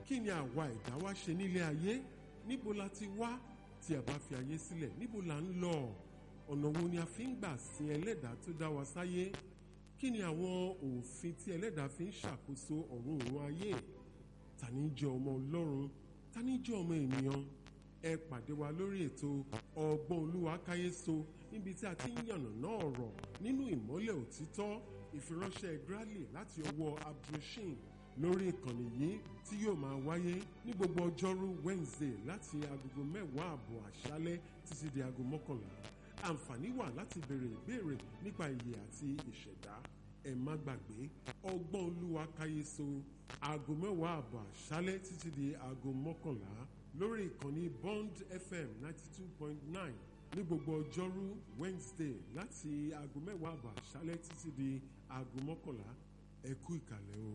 kí ni àwa ẹ̀dá wá ṣe nílé ayé níbo la ti wá tí a bá fi ayé sílẹ̀ níbo la ń lọ ọ̀nà wo ni a fi ń gbà sin ẹlẹ́dàá tó dá wa sáyé kí ni àwọn òfin tí ẹlẹ́dàá fi ń ṣàkóso ọ̀run òun ayé ta ni jẹ́ ọmọ ọlọ́run ta ni jẹ́ ọmọ ènìyàn ẹ pàdé wa lórí ètò ọgbọ́n olúwa káyéso níbi tí a ti ń yànnàná ọ̀rọ̀ nínú ìmọ́lẹ̀ òtítọ́ ìfiránṣẹ́ grally láti ọwọ́ abdulrasheed lórí ìkànnì yìí tí yóò máa wáyé ní gbogbo ọjọ́rú wednesday láti agogo mẹ́wàá àbọ̀ àṣálẹ́ títí di aago mọ́kànlá àǹfààní wà láti béèrè ìbéèrè nípa ìyè àti ìṣẹ̀dá ẹ má gbàgbé ọgbọ́n olúwa káyéso aago mẹ́wàá àbọ̀ àṣálẹ́ títí di aago mọ́kànlá lórí ìkànnì bond fm ninety two point nine ní gbogbo ọjọ́rú wednesday láti aago mẹ́wàá àbọ̀ àṣálẹ́ títí di aago mọ́kànlá ẹ kú ìkàlẹ̀ o.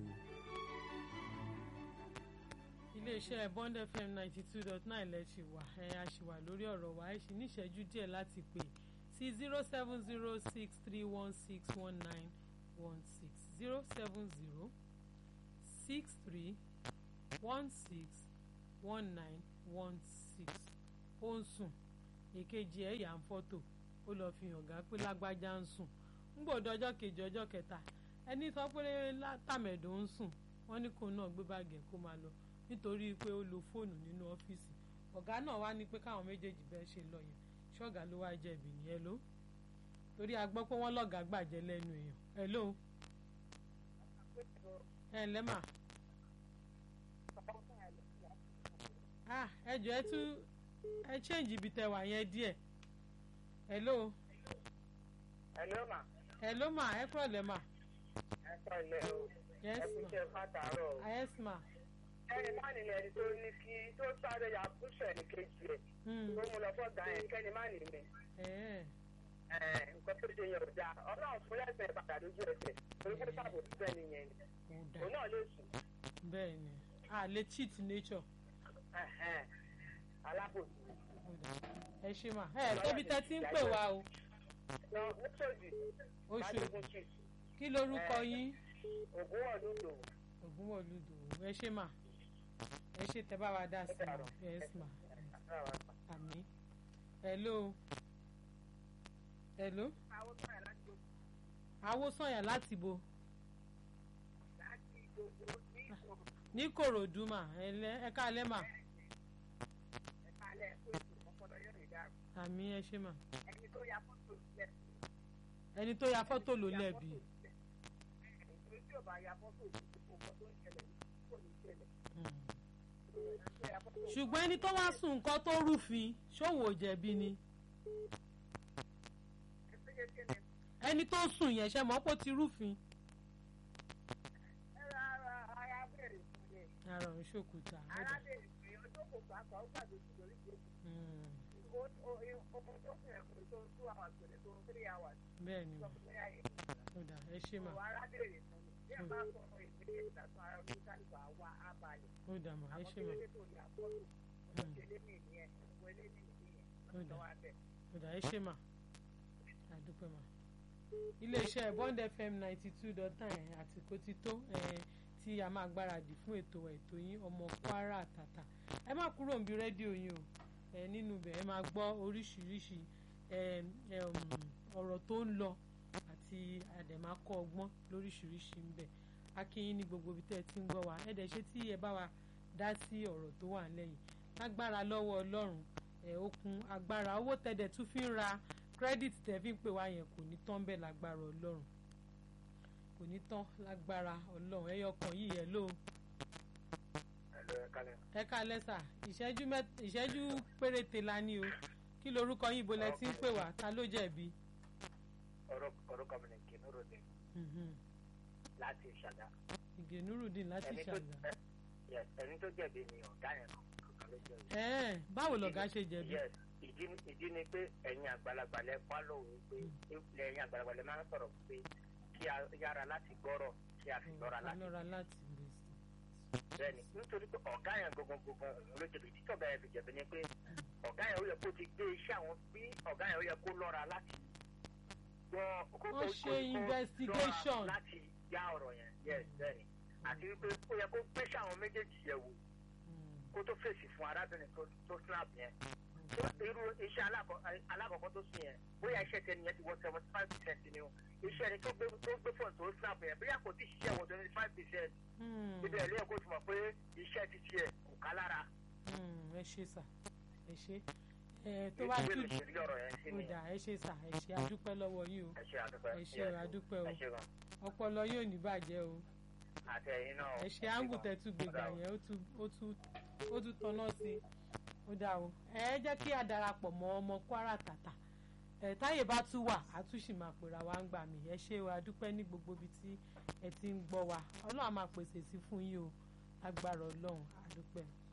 iléeṣẹ́ bond fm ninety two dot nine lẹ ṣì wà ẹ a ṣì wà lórí ọ̀rọ̀ wa ẹ ṣì ní ìṣẹ́jú díẹ̀ láti pè sí zero seven zero six three one six one nine one six zero seven zero six three one six one nine one six ó ń sùn èkejì ẹ̀ yà ń fọ́tò ó lọ́ọ́ fi hàn gá pé lágbájá ń sùn ń gbòdo ọjọ́ kejì ọjọ́ kẹta ẹni sọ pé tàmẹ̀dò ń sùn wọ́n ní kóun náà gbé báàgì ẹ̀ kó máa lọ nítorí pé ó lo fóònù nínú ọ́fíìsì ọ̀gá náà wá ní pé káwọn méjèèjì bẹ́ẹ̀ ṣe lọ yẹn ṣọ́ọ̀gá ló wá jẹ̀bi nìyẹn ló torí a gbọ́ pé wọ́n lọ́gàá gbàjẹ́ lẹ́nu èèyàn ẹ̀ ló ẹ̀ lẹ́mà ẹ jọ ẹ tún ẹ change ibi tẹ wà yẹn díẹ̀ ẹ̀ ló Hello ma. ẹ̀ ló mà ẹ kúrọ̀ lẹ́ mà Ẹ kọ́ ilé o. yes Ẹ kú ma iṣẹ́ fàtàrọ̀ o. yes ma Ẹni má nílẹ̀ ẹni tó ní kí tó sáré ya búṣọ̀ ní kejì ẹ̀. Hmm. Tó mú lọ fọ́gà ẹ̀ kẹ́ni má nì mí. ẹ̀ Ẹ̀ nǹkan tó ṣe yẹn ò dáa. Ọlọ́run fún lẹ́sẹ̀ padà lójú ẹsẹ̀. Torí pé sábò tó bẹ́ẹ̀ nìyẹn ni. kò dà Òun náà lè sùn. bẹ́ẹ̀ ni a lè cheat nature Ẹ̀hẹ́n. Alábòsí. kò dà ẹ ṣe mà ẹ tóbi tẹ ti ń pè wá o Lọ Mọ́sọ̀dì. oṣù Bádógún chief. kí lorúkọ yín Ògún wọ̀ lódò. ògúnwọlúdò ẹ ṣe mà ẹ ṣe tẹ bá wa dá sí ma yes ma àmì hello hello awosanya láti bo ní kòròdú mà ẹ káalẹ́ mà àmì ẹ ṣe mà Ẹni tó ya fọ́tò sílẹ̀. ẹni tó ya fọ́tò ló lẹ́bi Ẹni tí ò bá ya fọ́tò òkò tó ń ṣẹlẹ̀ kò ní ṣẹlẹ̀. Hmm. Ẹni tó ya fọ́tò ṣùgbọ́n ẹni tó wá sùn nǹkan tó rúfin ṣòwò jẹ̀bi ni ẹni tó sùn yẹn ṣe mọ́ pé ó ti rúfin ara òun ṣòkúta ó dà. arábìnrin pé ọjọ́ kò bá kọ́ ó gbàgbé sí lórí ìgbésí Hmm. ọmọ tó fi ẹ̀kọ́ tó two hours pẹ̀lú tó three hours bẹ́ẹ̀ ni sọ mà fún mi àyè ó dà ẹ ṣe mà ìwọ arábìnrin fún mi bí ẹ bá sọ ọmọ ìdílé ìdàtún ara orí kálífà wá á balẹ̀ ó dà mà ẹ àwọn ṣe tó mà lé tó ní àkọ́tù wọ́n ṣe lé ní ìyẹn wọ́n lé ní ìyẹn Ó wọ́n dà. sọ wá bẹ̀. ó dà ẹ ṣe mà àdúpẹ́ mà. iléeṣẹ́ bond fm ninety two dot nine àsìkò ti tó eh, tí a máa gbáradì fún ètò ètò yín ọmọ kwara àtàtà ẹ má kúrò níbi rédíò yín o ẹ nínú ibẹ̀ ẹ máa gbọ́ oríṣiríṣi eh, eh, um, ọ̀rọ̀ tó ń lọ àti àdèmákọ́ ọgbọ́n lóríṣiríṣi ń bẹ̀ akínyín ní gbogbo ibi tẹ́ ẹ ti ń gbọ́ wa ẹ dẹ̀ ṣe tí ẹ bá wa dá sí ọ̀rọ̀ tó wà lẹ́yìn lágbára lọ́wọ́ ọlọ́run ẹ̀ okun agbára owó tẹ̀dẹ̀ tún fi ń ra kírẹ́dìtì tẹ̀ fi ń pè wá yẹn kò ní tán bẹ́ẹ̀ lágbára ọlọ́run kò ní tán lágbára ọlọ́run ẹyọ kan yìí ẹ ló ẹ̀lọ́ ẹ̀ka lẹ́ ẹ ká lẹ́sà ìṣẹ́jú mẹ́t ìṣẹ́jú péréte la ní o kí lorúkọ yín ibo lẹ ti ń pè wá ta ló jẹ̀bi. ọ̀rọ̀ kọ́mìnìkì nírò ní Mhm. láti ìṣàdá ìgènúrùdín láti ẹni tó ṣàgbà. yes, ẹni tó jẹ̀bi ni ọ̀gá yẹn kankan ló jẹ̀bi. ẹ̀ẹ́n báwo lọ̀gá ṣe jẹ̀bi. Yes, ìdí ìdí ni pé ẹ̀yin àgbàlagbà lẹ pa lóhùn pé ẹ̀yin àgbàlagbà lẹ máa ń sọ̀rọ̀ pé kí a yára láti gbọ́rọ̀ kí a sì lọ́ra láti lọ́ra láti rè sí. bẹ́ẹ̀ni nítorí pé ọ̀gá yẹn gbogbo gbogbo òun ló jẹ̀bi títí ọ̀gá yẹn fi jẹ̀bi ni pé ọ̀gá yẹn ó yẹ kó ti gbé iṣẹ́ àwọn bí ọ̀gá yẹn ó yẹ kó lọ́ra láti gbọ́ kó Wọ́n ṣe investigation. láti já ọ̀rọ̀ yẹn yes bẹ́ẹ̀ni àti wípé ó yẹ kó gbéṣẹ́ àwọn méjèèjì yẹ̀ wò kó tó fèsì fún arábìnrin tó tó snap yẹn tó irú iṣẹ́ alákọ̀- alákọ̀ọ́kọ́ tó sùn yẹn bóyá iṣẹ́ tẹni yẹn ti wọ seventy five percent ni o iṣẹ́ ni tó gbé tó gbé fóònù tó snap yẹn bóyá kò tí ì ṣiṣẹ́ wọ twenty five percent Hmm, ibẹ̀ ẹ̀ lóye kó ti mọ̀ pé iṣẹ́ ti tiẹ̀ kò ká lára hmm, ẹ ṣe sà ẹ ṣe ẹ tó bá ìwé tún mi ṣe rí ọ̀rọ̀ yẹn sí ó ni dà ẹ ṣe sà ẹ ṣe adúpẹ́ lọ́wọ́ yín o ẹ ṣe àdúpẹ́ ẹ ṣe o adúpẹ́ o ẹ ṣe gan ọpọlọ yóò ní bàjẹ́ o àti ẹ̀yin náà ẹ ṣe áńgù tẹ́tù gbègbà yẹn ó tún ó tún ó tún tọ́nà sí i ó dà o ẹ jẹ́ kí a darapọ̀ mọ́ ọmọ Kwara Tàtà ẹ táyè bá tún wà á tún sì máa pèrà wá ń gbà mí ẹ ṣe o adúpẹ́ ní gbogbo ibi tí ẹ ti ń gbọ́ wa Ọlọ́run á máa pèsè sí fún yín o lágbára Ọlọ́run adúpẹ́.